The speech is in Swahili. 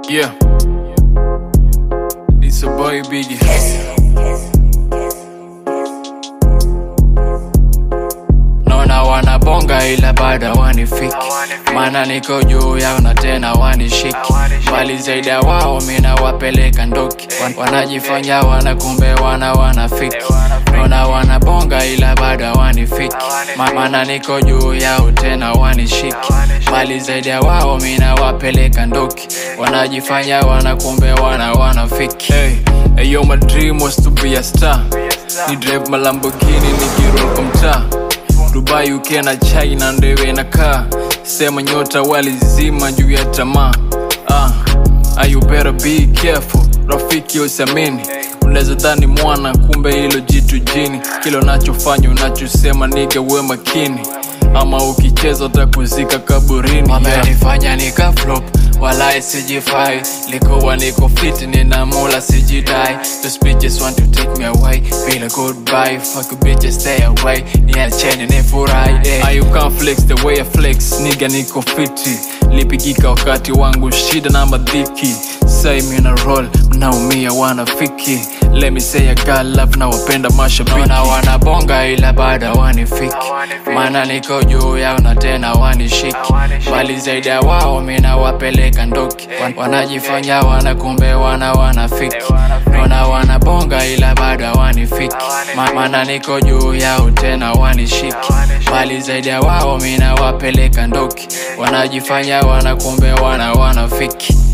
Yeah. It's a boy Biggie. Naona wanabonga ila bado wanifiki, maana niko juu yao na tena wanishiki mbali zaidi ya wao, mina wapeleka ndoki, Wan- wanajifanya wana kumbe wana wanafiki. Naona wanabonga ila bado wanifiki, Ma- maana niko juu yao tena wanishiki mbali zaidi ya wao, mina wapeleka ndoki, wanajifanya wana kumbe wana wanafiki. Hey, hey, yo, my dream was to be a star. Ni drive malambogini nikiroll kwa mtaa Dubai UK na China ndewe na kaa sema nyota walizima juu ya tamaa ah, ah, you better be careful rafiki usiamini unaweza dhani mwana kumbe hilo jitu jini kile unachofanya unachosema niga we makini ama ukicheza utakuzika kaburini wamenifanya nika flop wala sijifai likuwa niko fit nina mola sijidai those bitches want to take me away feel a goodbye fuck you bitches stay away niacheni nifurahi eh. Ah, you can't flex the way I flex niga niko fiti lipigika wakati wangu shida na madhiki say me na roll mnaumia wanafiki let me say I got love na wapenda mashabiki na wanabonga ila bado wanifiki maana niko juu yao na tena wanishiki bali zaidi ya wao mina wapeleka ndoki Wan- wanajifanya wana kumbe wana wanafiki naona wanabonga ila bado wanifiki Ma- maana niko juu yao tena wanishiki bali zaidi ya wao mina wapeleka ndoki wanajifanya wana kumbe wana wanafiki